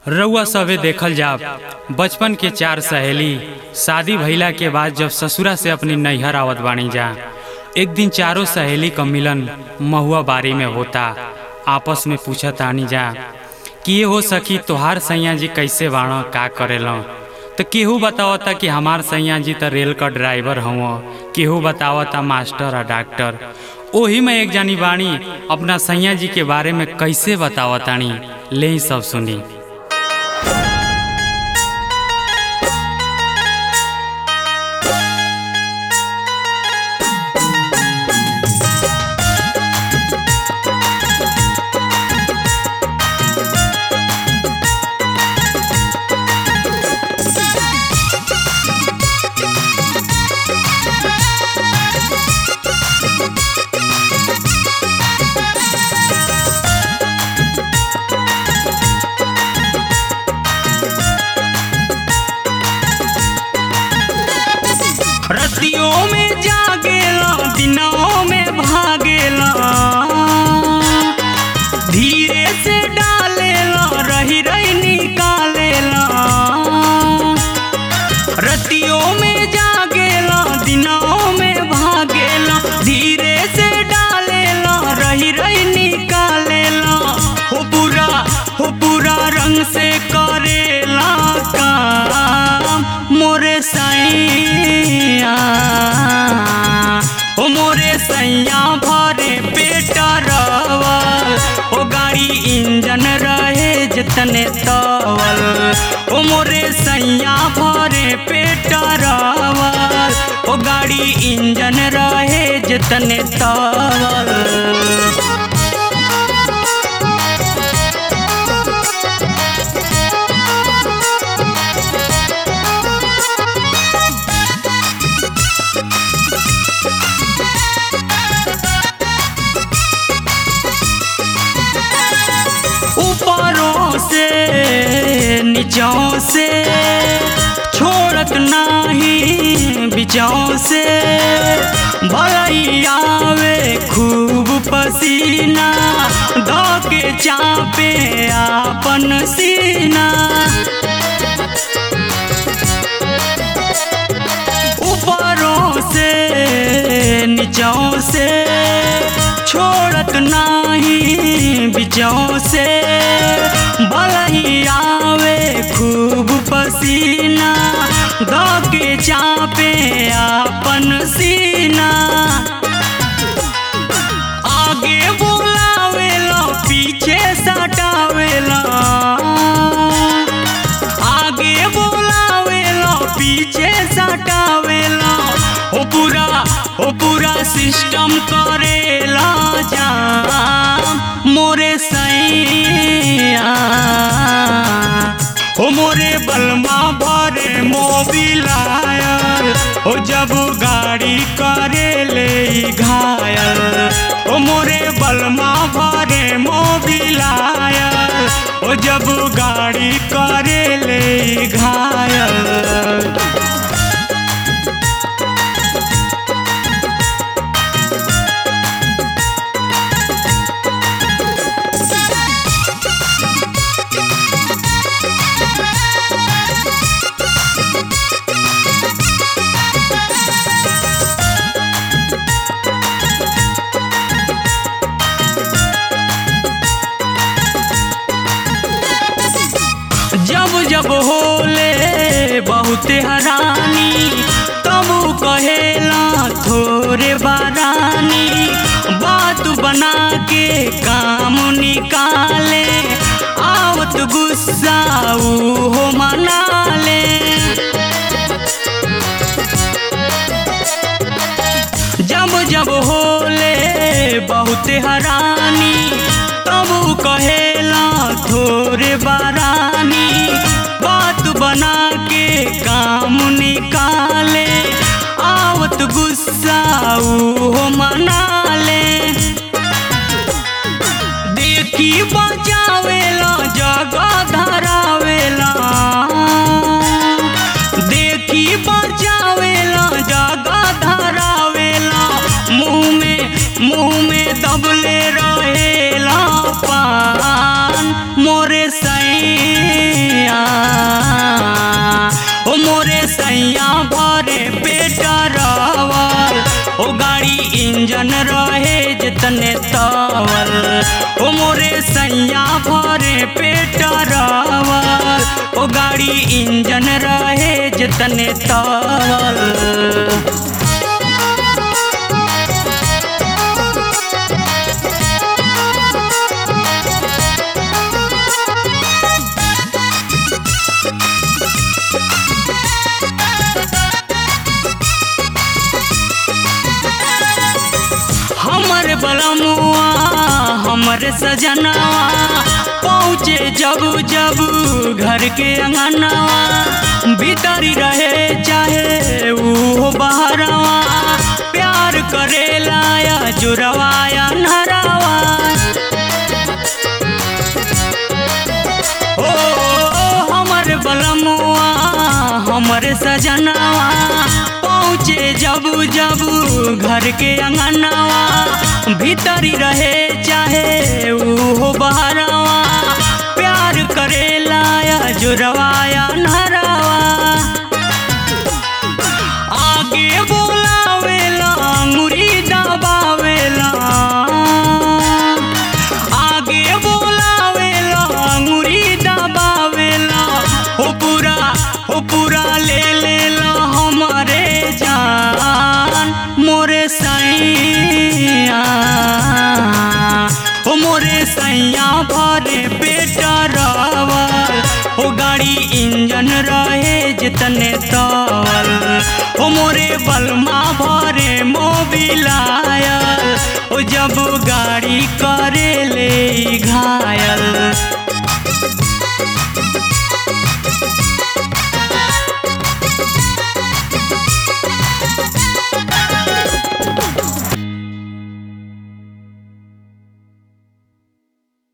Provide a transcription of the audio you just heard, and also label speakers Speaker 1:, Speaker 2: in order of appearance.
Speaker 1: रउआ सभे देखल जाब बचपन के चार सहेली शादी भइला के बाद जब ससुरा से अपनी नैहर आवत बानी जा एक दिन चारों सहेली क मिलन महुआ बारी में होता आपस में पूछत आनी जा कि ये हो सकी तोहार सैया जी कैसे बाण का करेलो तो केहू बतावता कि हमार सैया जी तो रेल का ड्राइवर हव केहू बतावता मास्टर आ डॉक्टर ओही में एक जानी बाणी अपना सैया जी के बारे में कैसे बतावतानी ले ही सब सुनी रतियों में जागेला दिनों में भागेला धीरे से डालेला रही रही निकालेला रतियों में जागेला दिनों में भागेला धीरे से डालेला रही रही निकालेला हो पूरा हो पूरा रंग से करेला काम मोरे सैया ओ मोरे सैया भरे पेटा रवल ओ गाड़ी इंजन रहे जितने तवल ओ मोरे सैया भरे पेटा रवल ओ गाड़ी इंजन रहे जितने तवल ऊपरों से नीचों से छोड़त नाही बिचों से भलई आवे खूब पसीना दो के चापे आपन सीना ऊपरों से नीचों से छोड़त नाही बिचों से भलई आवे खूब पसीना दो के चापे आपन सीना आगे बोलावेला पीछे सटावेला आगे बोलावेला पीछे सटावेला ओ पूरा ओ पूरा सिस्टम करेला जाम मोरे सैया ओ मोरे बलमा भरे मोबिल आयल ओ जब गाड़ी करे ले ई घायल ओ मोरे बलमा भरे मोबिल आयल ओ जब गाड़ी करे ले ई घायल जब जब होले बहुते हरानी तब कहेला थोरे बारानी बात बना के काम निकाले आवत गुस्सा ऊ हो मना ले जब जब होले बहुते हरानी तब कहेला थोरे बारानी बात बना के काम निकाले आवत गुस्सा ऊ हो मना ले देखी बचावेला जगह धरावेला देखी बचावेला जगह धरावेला मुंह में मुंह में दबले रहेला पान मोरे सैया इंजन रहे जितने तवल ओ मोरे सैया भरे पेट रावल ओ गाड़ी इंजन रहे जितने तवल हमर बलमुआ हमर सजनवा पहुँचे जब जब घर के अंगनवा भीतरी रहे चाहे वो बहरवा प्यार करेला या जुरवाया नरवा ओ हमर बलमुआ हमर सजनवा पहुँचे जब जब घर के अंगनवा भीतरी रहे चाहे वो बहरवा प्यार करेला या जुरवाया नरवा आगे बोलावेला अंगुरी दबावेला आगे बोलावेला अंगुरी दबावेला हो पूरा हो पूरा ले लेला हमारे जान मोरे सैया हो मोरे सैया भरे बेटा रावल हो गाड़ी इंजन रहे जितने तवल हो मोरे बलमा भरे मोबिलायल ओ जब गाड़ी करे ले घायल